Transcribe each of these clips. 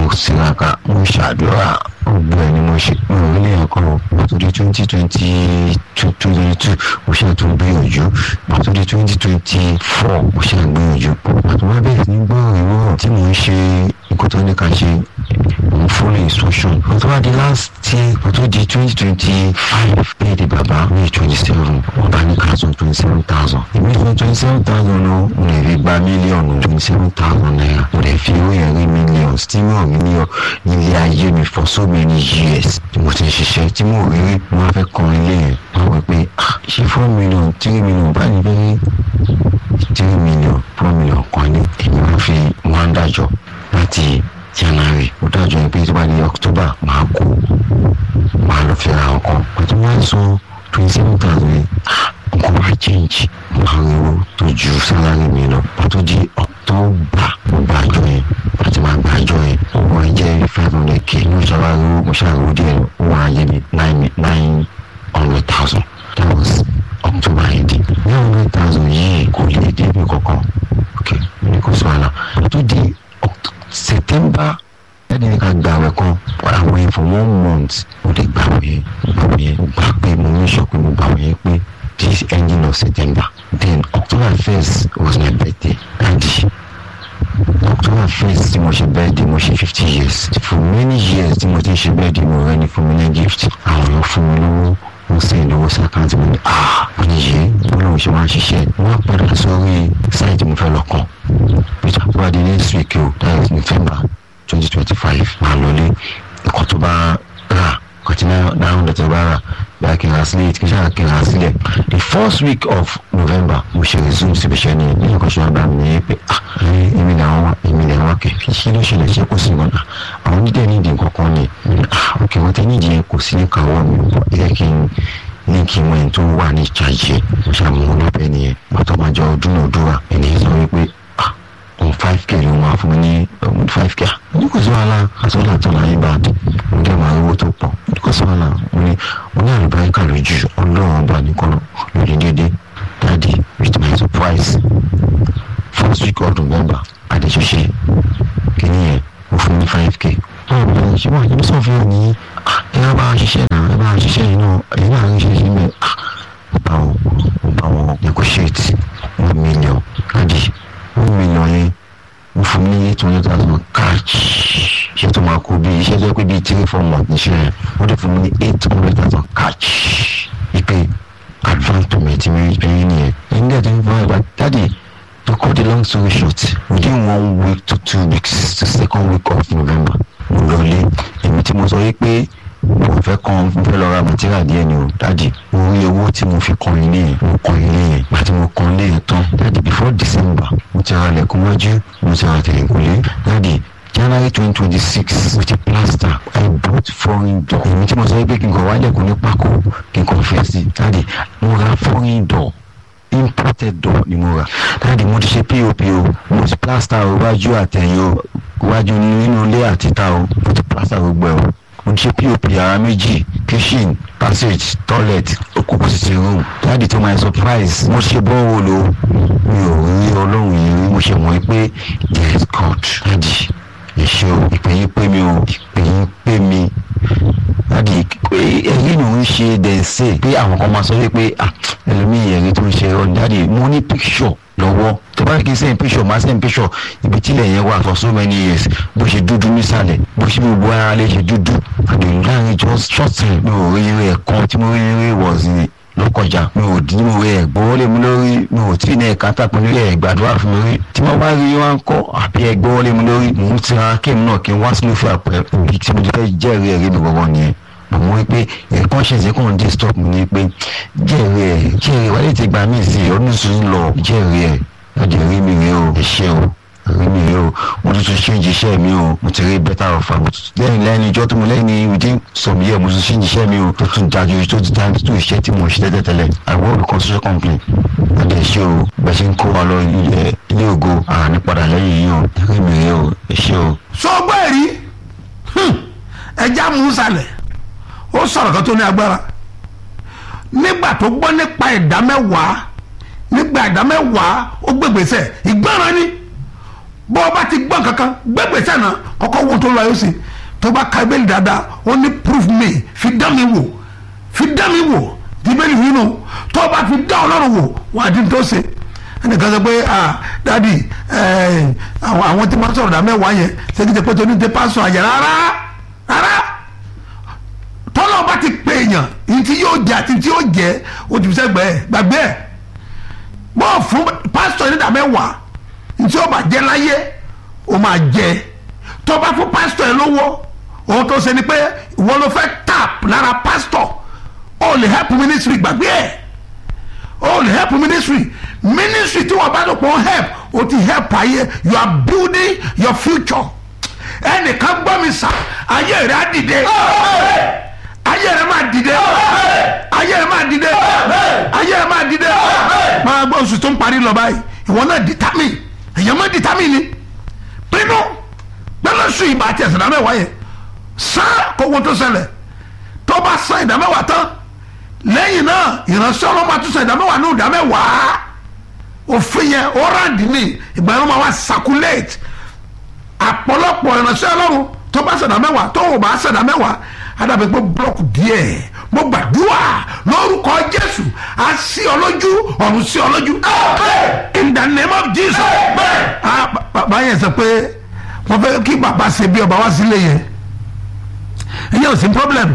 mo tiraka mo ṣàdúrà gbogbo ẹ̀ ni mo ṣe mi ò rí lẹ́yìn kan pàtó di twenty twenty two twenty two mo ṣe àtúntò gbìyànjú pàtó di twenty twenty four mo ṣe àgbìyànjú pàtó wá bẹ̀rẹ̀ sí ní gbọ́ ìwọ tí mo ń ṣe nǹkan tó ní ká ṣe mo ń follow instruction pàtó wá di last year pàtó di twenty twenty five pay the baba may twenty seven wọ́n bá ní ká san twenty seven thousand èmi fún twenty seven thousand ló mo lè fi gba mílíọ̀nù twenty seven thousand naira mo lè fi owó yẹn rí mílíọ̀nù tí mo rí ní ilé ayé mi for so many years tí mo ti ń ṣiṣẹ́ tí mo rí rí mo wá fẹ́ kọrin lé yẹn wọ́n wí pé ah ṣé four million three million bá ní bẹ́ẹ̀ three million four million kan ní èmi wọ́n fi wọ́n dájọ́ láti january ó dájọ́ yẹn pé tó bá di october máa kú máa lọ fi ra ọkàn pàtó wọ́n sọ twenty seven thousand yẹn ah nǹkan wá change máa ń ro tó ju sálárì mi lọ pàtó di october mo gba àjọ yẹn àti máa gba àjọ yẹn owó ẹ jẹ́ five hundred k ní ìṣàlá ro mo ṣàrò díẹ̀ ó wà á yẹ mi nine nine hundred thousand that was october eighteen nine hundred thousand yìí kò lè débi kankan ok ní kò sọ àlà tó di september ẹni ní ká gbà wẹ̀ kan àwọn yẹn for one month mo lè gbà wẹ̀ gbà wẹ̀ gbà pé mo ní sọ pé mo gbà wẹ̀ pé this ending of september then october first was my birthday and october first tí mo ṣe birthday mo ṣe fifty years for many years tí mo ti ṣe birthday mo rẹ ni fún mi ní gift àwọn èèyàn fún mi lówó wọ́n sẹ́yìn lówó sí àkáǹtì mi ní ah mo ní yé wọ́n lóun ṣe máa ń ṣiṣẹ́ wọ́n á padà sórí sáìtì mo fẹ́ lọ kàn peter tó bá di next week o that is november twenty twenty five máa lọlé nǹkan tó bá rà kọtí náà hundred tó bá rà bá kí n ra sílẹ̀ kí n ṣáà kí n ra sílẹ̀ the first week of november mo ṣe resume síbi iṣẹ́ ní ní nǹkan ṣe wá bá mi ní pé ah èmi làwọn wá èmi làwọn wá kẹ̀ kí ṣe ló ṣẹlẹ̀ ṣe kò sí wọn àwọn onídẹ̀ nídìí nǹkan kan ni ah ok wọ́n ti nídìí yẹn kò sí ní kàwọ́ mi bọ̀ ẹ kí n ní kí wọ́n tó wà ní ìjàjẹ́ mo ṣàmúhùn lábẹ́ nìyẹn pàtó máa jọ dúnàdúrà ènìyàn sọ wípé ah òun five k ló máa fún mi ní five k ní kò sí wàhálà àtọ́lá àtọ́lá yín bá dé mo dẹ́ máa rówó tó pọ̀ ní kò sí wàhálà mo ní mo ní àlùbáríkà lójú ọlọ́run ọba nìkan lórí dédé dáàdi with my surprise first week of november adéṣoṣe kìíní yẹn mo fún mi ní five k báwo ni ẹ ṣe wà ní sọ fún mi ní ẹ bá wa ṣiṣẹ́ náà ẹ bá wa ṣiṣẹ́ yìí náà èyí náà ń ṣe ṣe mẹ́ ọ bá wọn ọ bá wọn negotiate one million dáàdi one million yẹn mo fún mi ní eight hundred thousand cash iṣẹ́ tó máa kó bí iṣẹ́ tó pé bíi three four months níṣẹ́ yẹn wọ́n dẹ̀ fún mi ní eight hundred thousand cash ipe advance payment mi rí nìyẹn ẹ̀yin dẹ̀ tó ń fọwọ́ ìgbà dáàdi to cut the long story short within one week to two weeks to second week of november mo lọ lé èmi tí mo sọ yìí pé mo fẹ́ kan mo fẹ́ lọ ra material díẹ̀ ni o dáàdi mo rí owó tí mo fi kan ilé yẹn mo kan ilé yẹn àti mo kan ilé yẹn tán dáàdi before december mo ti ra lẹ̀kùn wájú mo ti ra tẹ̀lẹ̀kùnlé dáàdi january twenty twenty six with a plaster i bought foreign door èmi tí mo sọ pé kí n kàn wá lẹ̀kùn ní pákó kí n kàn fẹ́ sí dáàdi mo ra foreign door imported door ni mo rà dáàdi mo ti ṣe pop o mo ti plaster o wájú àtẹ̀yìn o wájú nínú ilé àtìta o mo ti plaster gbogbo ẹ̀ o mo ti ṣe pop ara méjì kitchen passage toilet okùnkùn sitting room dáàdi to my surprise mo ṣe bọ́ọ̀wọ̀ lo mi ò rí ọlọ́run yìí rí mo ṣe mọ̀ pé there is God dáàdi èṣe o ìpè yín pé mi o ìpè yín pé mi dáàdi ẹ̀rí ló ń ṣe dẹ̀nsẹ̀ pé àwọn kan máa sọ wípé ẹlòmíì ẹ̀rí tó ń ṣe ọ dáàdi mo ní picture lọ́wọ́ tó bá kí n sẹ́yìn picture máa sẹ́yìn picture ibi tílẹ̀ yẹn wà for so many years bó ṣe dúdú nísàlẹ̀ bó ṣe gbogbo ara lè ṣe dúdú àdéhùn láàrin just short time mi ò rí eré ẹ̀kan tí mo rí eré was ló kọjá mi ò dín mo rí ẹ̀gbọ́n lé mi lórí mi ò tí ì ní ẹ̀ka tàpé nílé ẹ̀gbàdúrà fún mi rí tí wọ́n bá rí wọn kọ́ àbí ẹ̀gbọ́n lé mi lórí mò ń tira kéèmù náà kí n wá sínú fún àpẹ ibi tí mo ti fẹ́ jẹ́rìí ẹ̀rí mi gbọ́ngàn nìyẹn mo rí pé ẹ̀kan ṣe ṣe kàn dé stop mi ni pé jẹ́rìí ẹ̀ jẹ́rìí wálé ti gbà mí sí ọdún sùn lọ jẹ́rìí ẹ̀ ẹ̀jẹ̀ rí mi rí o ẹ̀ṣẹ̀ o rí mi rí o mo tún tún ṣéǹjì iṣẹ́ mi o mo ti rí better offer mo tún lẹ́yìn lẹ́yìn ijọ́ tó mo lẹ́yìn within some years mo tún ṣéǹjì iṣẹ́ mi o tó tún dájú tó ti dájú tó iṣẹ́ tí mo ṣe tẹ́tẹ́tẹ́lẹ̀ I work with construction company ẹ̀jẹ̀ ẹ̀ṣẹ̀ o bẹ́ẹ̀ ṣe ń kó wa lọ ilé ilé ògo àní padà lẹ́yìn yìí o rí mi rí o ẹ̀ṣẹ̀ o. sọgbọ́ ẹ̀rí ẹja mú sálẹ̀ ó sọ̀rọ̀ kan tó ní agbára nígbà tó gbọ́ nípa ìdá mẹ́wàá nígbà ìdá mẹ́wàá ó gbègbèsè ìgbọràn ni bó o bá ti gbọ́ kankan gbẹ́gbẹ́sẹ̀ náà kọ́kọ́ wo tó lọ yóò sì tó bá ka ibéèlì dáadáa ó ní proof me fi dá mi wò fi dá mi wò ibéèlì yìí nù tó bá fi dá ọlọ́run wò wà á di tó ṣe ẹnìkan sọ pé ah dadi àwọn àwọn tí wọ́n sọ̀rọ̀ dá mẹ́wàá yẹn ṣé kí n ṣe pé tó ní tẹ pásọ àyẹ̀ rárá rárá tọ́lọ́ bá ti pè èèyàn ní tí yóò jẹ àti tí yóò jẹ ojú sẹ́gbẹ́ ẹ̀ gbàgbé ẹ̀ bọ́ fún pásítọ̀ ní dàmẹ́wàá ní tí ó bá jẹ láyé ó máa jẹ tó bá fún pásítọ̀ ẹ̀ lówó òun tó ṣe ni pé ìwọ ló fẹ́ tap lára pásítọ̀ ó lè help ministry gbàgbé ẹ̀ ó lè help ministry ministry tí wọ́n bá lò pọ̀ help ó ti help ayé you are building your future ẹnìkan gbọ́ mi sà ayé rẹ̀ á dìde ayé rẹ̀ máa dìde ayé rẹ̀ máa dìde ayé rẹ̀ máa dìde máa gbọ́ oṣù tó ń parí lọ báyìí ìwọ náà determine èyàn máa determine ni pinnu gbẹ́lẹ́ sùn ìbá àti ẹ̀sìn ìdámẹ́wàá yẹn sán kó wọn tó ṣẹlẹ̀ tó bá san ìdámẹ́wàá tán lẹ́yìn náà ìránṣẹ́ ọlọ́mọ àtúnṣe ìdámẹ́wàá ní ìdámẹ́wàá òfin yẹn ó ráǹdì ní ìgbà yẹn wọ́n máa wá circulate àpọ̀lọpọ̀ ìránṣẹ́ ọlọ́run tó bá ṣẹ̀dá mẹ́wàá tó ò bá ṣẹ̀dá mẹ́wàá adàbẹ̀ pé búlọ́ọ̀kù díẹ̀ mo gbàdúrà lórúkọ jésù á sí ọ lójú ọ̀run sí ọ lójú in the name of jesus bàbá yẹn sọ pé wọ́n fẹ́ kí bàbá ṣe bí ọba wá sílé yẹn ìyẹn ò sí problem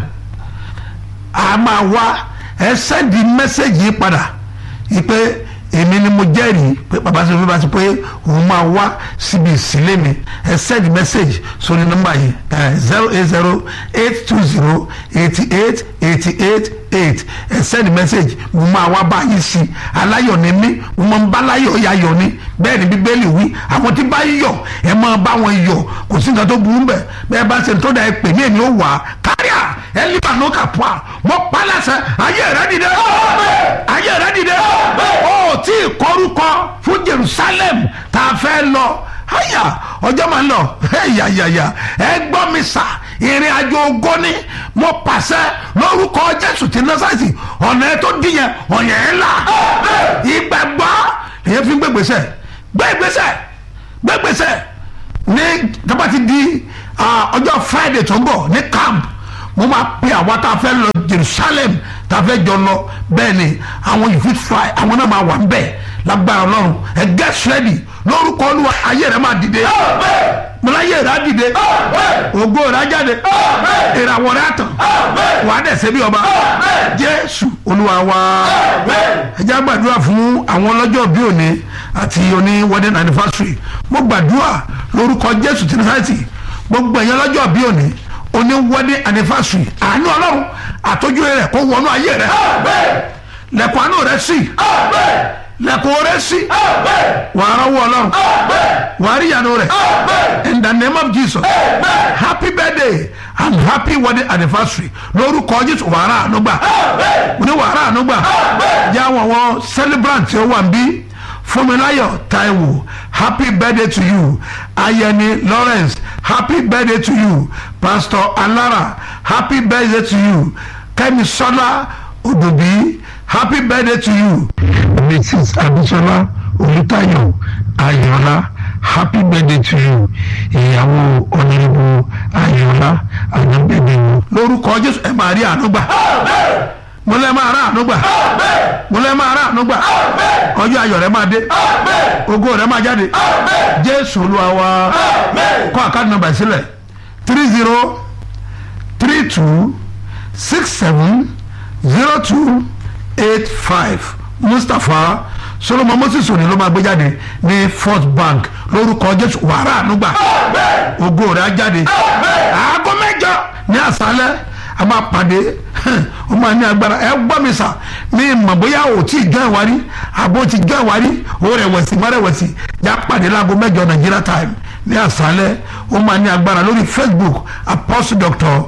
a máa wá ẹ sẹ́ndì mẹ́sẹ̀gì padà ìpè èmi ni mo jẹ́rìí pé bàbá sọ fún mi bá ti pé òun máa wá síbi ìsílẹ̀ mi ẹ send message sórí nọ́mbà yìí zero eight zero eight two zero eighty eight eighty eight eight ẹ send message mo máa wá bá yín sí aláyọ̀ ni mí mo máa ń bá láyọ̀ yayọ̀ ni bẹ́ẹ̀ ni bíbélì wí àwọn tí bá yọ̀ ẹ máa bá wọn yọ̀ kò sí nǹkan tó burú bẹ́ẹ̀ bẹ́ẹ̀ bá ṣe tó da ẹ pè mí èmi ó wà á káríà ẹ líbà ló kà pọ̀ à mo pa láṣẹ ayé rẹ dìde ayé rẹ dìde ó tí ì kọrúkọ fún Jerusalem tá a fẹ́ lọ àyà ọjọ́ máa ń lọ ẹ̀yàyàyà ẹ gbọ́ mi sà ìrìn àjò ògo ni mo pàṣẹ lórúkọ Jésù ti Násárẹ́tì ọ̀nà ẹ tó díyẹn ọ̀yàn ẹ̀ là ìgbàgbọ́ èyàn fi ń gbégbèsè gbégbèsè gbégbèsè ní tábà ti di ọjọ́ Friday tó ń bọ̀ ní camp mo máa pe àwa tá a fẹ́ lọ Jerusalem tá a fẹ́ jọ lọ bẹ́ẹ̀ ni àwọn you fit fly àwọn náà máa wà ń bẹ̀ lágbára Ọlọ́run ẹ get ready lórúkọ Olúwa ayé rẹ máa dìde mọlá ayé rẹ á dìde ògo rẹ á jáde ìràwọ̀ rẹ á tàn wàá dẹ̀ ṣe bí ọba Jésù Olúwa wa ẹ jẹ́ gbàdúrà fún àwọn ọlọ́jọ́ bí òní àti òní wedding anniversary mo gbàdúrà lórúkọ Jésù tí Násárẹ́tì gbogbo ẹ̀yàn ọlọ́jọ́ bí òní oní wedding anniversary àánú ọlọ́run àtọ́jú rẹ̀ kó wọnú ayé rẹ̀ lẹ́kọ̀ọ́ àánú rẹ̀ sí lẹ́kọ̀ọ́ rẹ̀ sí wàá rọ́wọ́ ọlọ́run wàá rí ìyanu rẹ̀ in the name of Jesus happy birthday and happy wedding anniversary lórúkọ Jésù wàá rà àánú gbà ní wàá rà àánú gbà jẹ́ àwọn àwọn celebrant tí ó wà ń bí Fúnmiláyọ̀ Táíwò happy birthday to you Ayẹni Lawrence happy birthday to you Pastor Alara happy birthday to you Kẹ́misọ́lá Òdòbí happy birthday to you Mrs. Abisola Olùtayọ̀ Ayọ̀lá happy birthday to you ìyàwó ọ̀nàrẹ́bù Ayọ̀lá ànábẹ́dẹ́wò. lórúkọ Jésù ẹ máa rí àánú gbà mo lẹ́ máa rà àánú gbà mo lẹ́ máa rà àánú gbà ọjọ́ ayọ̀ rẹ máa dé ògo rẹ máa jáde Jésù Olúwa wa kọ àkáàdì nọ́mbà sílẹ̀ three zero three two six seven zero two eight five Mustapha Solomon Moses òní ló máa gbé jáde ní First Bank lórúkọ Jésù wàrà ànúgbà ògo rẹ á jáde aago mẹ́jọ ní àṣálẹ́ a máa pàdé ó máa ní agbára ẹ gbọ́ mi sà mi mọ̀ bóyá o tí ì jọ ìwárí àbó ti jọ ìwárí o rẹ̀wẹ̀sì má rẹ̀wẹ̀sì já pàdé láago mẹ́jọ Nigeria time ní àṣálẹ́ ó máa ní agbára lórí Facebook Apostle Doctor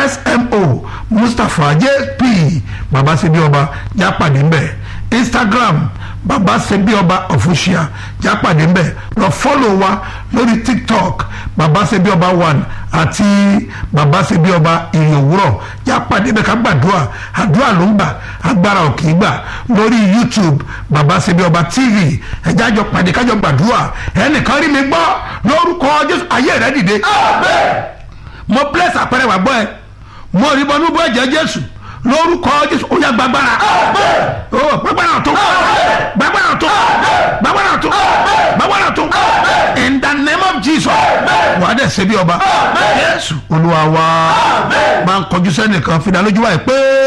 SMO Mustapha JP baba sebi ọba já pàdé ńbẹ Instagram baba sebi ọba official já pàdé ńbẹ lọ fọ́lọ̀ wa lórí TikTok baba sebi ọba one àti bàbá ṣebí ọba ìyẹn òwúrọ̀ yá pàdé bẹ́ẹ̀ ká gbàdúrà àdúrà ló ń gbà agbára ò kì í gbà lórí youtube bàbá ṣebí ọba tv ẹ̀já jọ pàdé kájọ gbàdúrà ẹnìkan rí mi gbọ́ lórúkọ jésù ayé rẹ dìde mo bless àpẹẹrẹ wà gbọ́ ẹ mo rí bọ́nú bọ́ ẹ̀jẹ̀ jésù lórúkọ jésù ó yá gbàgbára ó gbàgbára tó gbàgbára tó gbàgbára tó gbàgbára tó in the name of jesus wà á dẹ̀ ṣe bí ọba jésù olúwa wa máa ń kọjú sẹ́nìkan fi dá lójú wáyé pé.